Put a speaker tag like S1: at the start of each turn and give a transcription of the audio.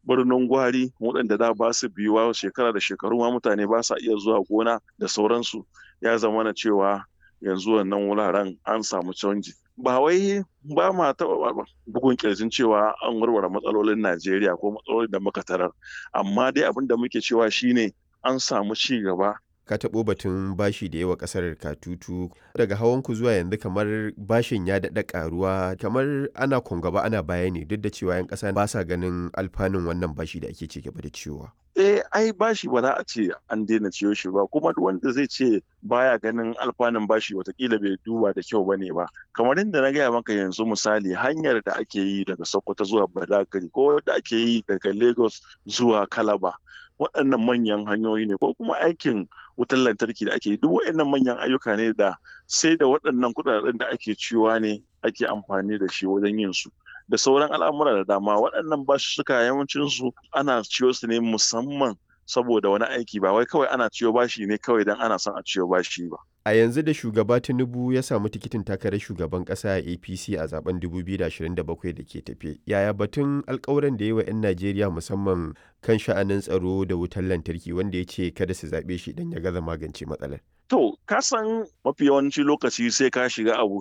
S1: birnin gwari waɗanda da ba su biyuwa shekara da shekaru ma mutane ba sa iya zuwa gona da sauransu ya zama na cewa yanzu wannan wuraren an samu canji ba wai ba ma taɓa bugun kirjin cewa an warware matsalolin najeriya ko matsalolin da muka tarar amma dai abin da muke cewa shine an samu ci gaba
S2: ka taɓo batun bashi da yawa ƙasar katutu daga hawanku zuwa yanzu kamar bashin ya daɗa ƙaruwa kamar ana gaba ana baya ne duk da cewa 'yan ƙasa ba sa ganin alfanun wannan bashi da ake ci gaba da ciwowa.
S1: eh ai bashi ba za a ce an daina ciyo shi ba kuma duk wanda zai ce baya ganin alfanun bashi watakila bai duba da kyau bane ba kamar yadda na gaya maka yanzu misali hanyar da ake yi daga sokoto zuwa badagry ko da ake yi daga lagos zuwa kalaba waɗannan manyan hanyoyi ne ko kuma aikin wutar lantarki da ake duk waɗannan manyan ayyuka ne da sai da waɗannan kuɗaɗen da ake ciwa ne ake amfani da shi wajen yin su da sauran al'amura da dama waɗannan basussuka yawancin su ana ciyo su ne musamman saboda wani aiki ba wai kawai ana ciyo bashi ne kawai don ana son a ciyo bashi ba
S2: A yanzu da shugaba Tinubu ya samu tikitin takarar shugaban ƙasa a APC a zaben 2027 da ke tafe. Yaya batun alkawuran da yi wa 'yan Najeriya musamman kan sha'anin tsaro da wutar lantarki wanda ya ce kada su zaɓe shi don ya gaza magance matsalar?
S1: To, ka san mafi yawanci lokaci sai ka shiga abu